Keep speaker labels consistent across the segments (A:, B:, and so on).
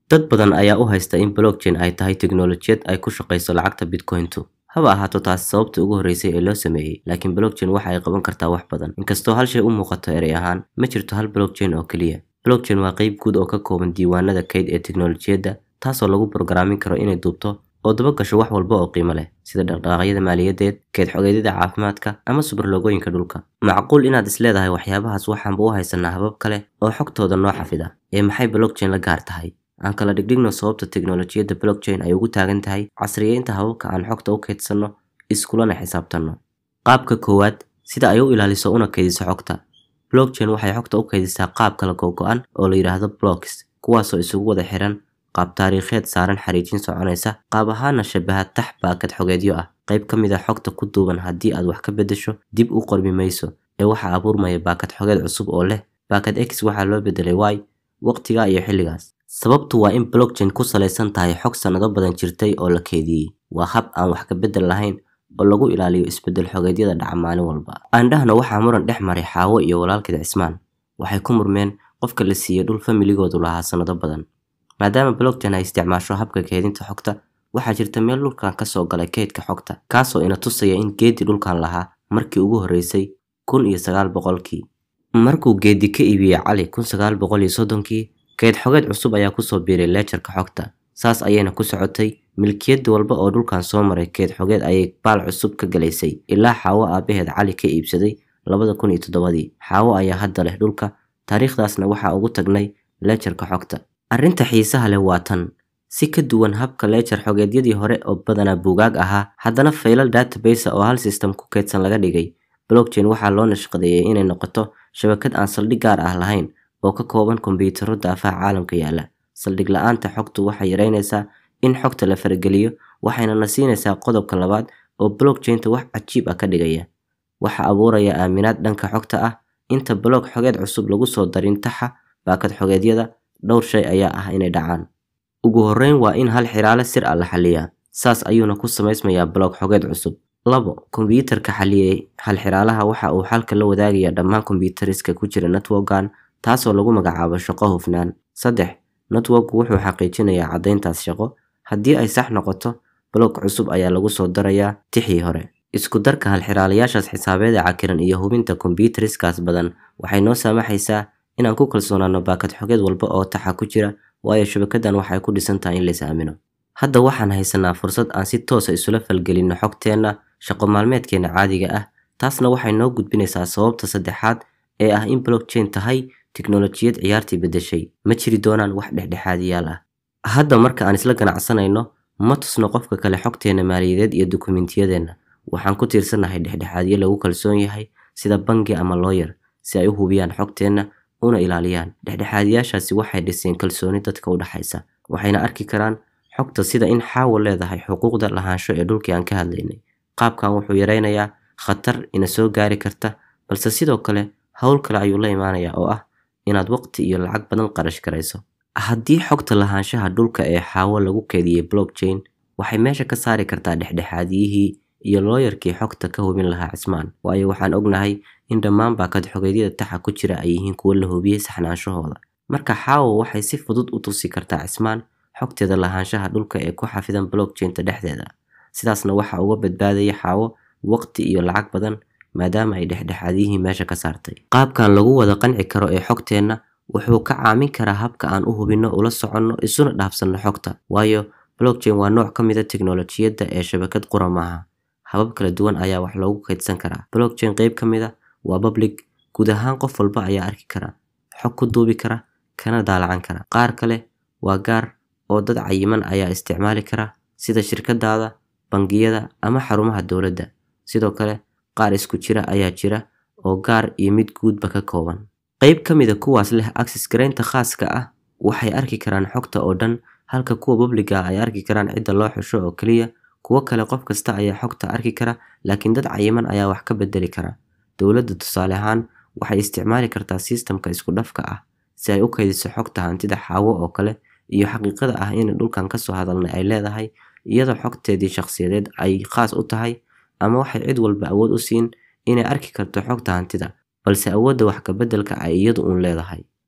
A: dad badan ayaa u haysta in blockchain ay tahay tiknoolajiyad ay ku shaqayso lacagta bitcointu haba ahaato taasi sababtii ugu horreysay ee loo sameeyey laakiin blockchain waxa ay qaban kartaa wax badan inkastoo hal shay u muuqato erey ahaan ma jirto hal blockchain oo keliya blockchain waa qayb guud oo ka kooban diiwaanada kayd ee tiknoolajiyadda taasoo lagu borgaraamin karo inay duubto oo daba gasho wax walba oo qiimo leh sida dhaqdhaqaaqyada maaliyadeed keyd xogeedyada caafimaadka ama subarlogooyinka dhulka macquul inaad is leedahay waxyaabahaas waxaanba u haysanaa habab kale oo xogtooda noo xafida ee maxay blockchain la gaar tahay aan kala dhigdhigno sababta tiknoolajiyadda blockchain ay ugu taagan tahay casriyeynta hababka aan xogta u kaydsanno iskulana xisaabtanno qaabka koowaad sida ay u ilaaliso una kaydiso xogta blockchain waxay xogta u kaydisaa qaab kala gogo-an oo la yidhaahdo blocks kuwaasoo isugu wada xiran qaab taariikheed saaran xariijin soconaysa qaab ahaana shabaha tax baakad xogeedyo ah qayb ka mid a xogta ku duuban haddii aad wax ka beddesho dib u qormi mayso ee waxaa abuurmaya baakad xogeed cusub oo leh baakad x waxaa loo bedelay y waqtiga iyo xilligaas sababtu waa in blockchain ku salaysan tahay xog sannado badan jirtay oo la keediyey waa hab aan wax ka beddel lahayn oo lagu ilaaliyo isbeddel xogeedyada dhaca maalin walba aandhahna waxaa muran dhex maray xaawo iyo walaalkeed cismaan waxay ku murmeen qofka la siiyey dhul familigoodu lahaa sannado badan maadaama blockchain ay isticmaasho habka keedinta xogta waxaa jirta meel dhulkan ka soo galay kaydka xogta kaasoo ina tusaya in geedi dhulkan lahaa markii ugu horreysay kun iyo sagaal boqolkii markuu geedi ka iibiyey cali kun sagaal boqol iyo soddonkii kayd xogeed cusub ayaa kusoo biiray leejarka xogta saas ayayna ku socotay milkiyad walba oo dhulkan soo maray keyd xogeed ayay baal cusub ka galaysay ilaa xaawo aabaheed cali ka iibsaday labada kun iyo toddobadii xaawo ayaa hadda leh dhulka taariikhdaasna waxaa ugu tagnay leejarka xogta arrinta xiisaha leh waa tan si ka duwan habka leejar xogeedyadii hore oo badanaa buugaag ahaa haddana faylal database oo hal system ku kaydsan laga dhigay blockchain waxaa loo nashqadeeyey inay noqoto shabakad aan saldhig gaar ah lahayn oo ka kooban kombiyuutarro daafaha caalamka yaalla saldhig la-aanta xogtu waxay yaraynaysaa in xogta la farageliyo waxayna na siinaysaa qodobka labaad oo blockchainta wax cajiib ah ka dhigaya waxa abuuraya aaminaad dhanka xogta ah inta block xogeed cusub lagu soo darin taxa baakad xogeedyada dhowr shay ayaa ah inay dhacaan ugu horreyn waa in hal xiraale sir ah la xaliyaa saas ayuuna ku samaysmayaa block xogeed cusub labo kombiyuutarka xaliyey hal xiraalaha waxa uu xalka la wadaagayaa dhammaan kombiyuutariska ku jira networkan taasoo lagu magacaabo shaqo hufnaan saddex networku wuxuu xaqiijinayaa caddayntaas shaqo haddii ay sax noqoto block cusub ayaa lagu soo darayaa tixii hore isku darka halxiraalayaashaas xisaabeeda cakiran iyo hubinta kombiyuutariskaas badan waxay noo saamaxaysaa inaan ku kalsoonaano baakad xogeed walba oo taxa ku jira waayo shabakadan waxay ku dhisan tahay in lays aamino hadda waxaan haysanaa fursad aan si toosa isula falgelinno xogteenna shaqo maalmeedkeena caadiga ah taasna waxay noo gudbinaysaa sababta saddexaad ee ah in blockchain tahay tiknoolajiyad ciyaartii beddeshay ma jiri doonaan wax dhexdhexaadiyaal ah hadda marka aan isla ganacsanayno ma tusno qofka kale xogteena maaliyadeed iyo dukumentiyadeenna waxaan ku tiirsannahay dhexdhexaadyo lagu kalsoon yahay sida bangi ama looyer si ay u hubiyaan xogteenna una ilaaliyaan dhexdhexaadiyaashaasi waxay dhiseen kalsooni dadka u dhexaysa waxayna arki karaan xogta sida in xaawo leedahay xuquuqda lahaansho ee dhulkii aan ka hadlaynay qaabkan wuxuu yaraynayaa khatar ina soo gaari karta balse sidoo kale howl kale ayuu la imaanayaa oo ah inaad waqti iyo lacag badan qarash garayso haddii xogta lahaanshaha dhulka ee xaawo lagu keediyey blockchain waxay meesha ka saari kartaa dhexdhexaadiyihii iyo looyarkii xogta ka hubin lahaa cismaan waayo waxaan ognahay in dhammaan baakad xogeedyada taxa ku jira ay yihiin kuwo la hubiyey saxnaanshahooda marka xaawo waxay si fudud u tusi kartaa cismaan xogteeda lahaanshaha dhulka ee ku xafidan blockchainta dhexdeeda sidaasna waxa uga badbaadaya xaawo waqti iyo lacag badan maadaama ay dhexdhexaadiyihii meesha ka saartay qaabkan lagu wada qanci karo ee xogteenna wuxuu ka caamin karaa habka aan u hubinno ula soconno isuna dhaafsanno xogta waayo blockchain waa nooc ka mid a tiknoolajiyadda ee shabakad qura maaha habab kala duwan ayaa wax loogu kaydsan karaa blockchain qayb ka mid a waa public guud ahaan qof walba ayaa arki kara xog ku duubi kara kana daalacan kara qaar kale waa gaar oo dad cayiman ayaa isticmaali kara sida shirkadaada bangiyada ama xarumaha dowladda sidoo kale qaar isku jira ayaa jira oo gaar iyo mid guudba ka kooban qayb ka mid a kuwaas leh access garaynta khaaska ah waxay arki karaan xogta oo dhan halka kuwa publiga ay arki karaan cidda loo xusho oo keliya kuwo kale qof kasta ayaa xogta arki kara laakiin dad cayiman ayaa wax ka bedeli kara dowladda tusaale ahaan waxay isticmaali kartaa sistamka isku dhafka ah si ay u kaydiso xogta hantida xaawo oo kale iyo xaqiiqada ah in dhulkan kasoo hadalnay ay leedahay iyadoo xogteedii shakhsiyadeed ay khaas u tahay ama waxay cid walba awood u siin inay arki karto xogta hantida balse awoodda wax ka beddelka ay iyadu uun leedahay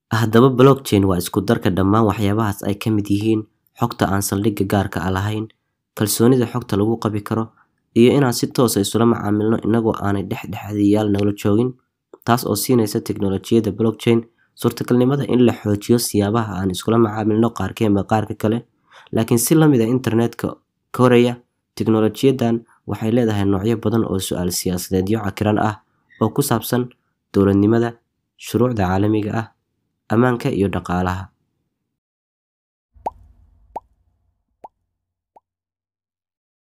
A: haddaba blockchain waa isku darka dhammaan waxyaabahaas ay ka mid yihiin xogta aan saldhigga gaarka ah lahayn kalsoonida xogta lagu qabi karo iyo inaan si toosa isula macaamilno inagoo aanay dhexdhexaadiyayaal nala joogin taas oo siinaysa teknolojiyadda blockchain suurtagalnimada in la xoojiyo siyaabaha aan iskula macaamilno qaarkeenba qaarka kale laakiin si lamid a internetka koraya teknolojiyadan waxay leedahay noocyo badan oo su-aal siyaasadeedyo cakiran ah oo ku saabsan dowladnimada shuruucda caalamiga ah ammaanka iyo dhaqaalaha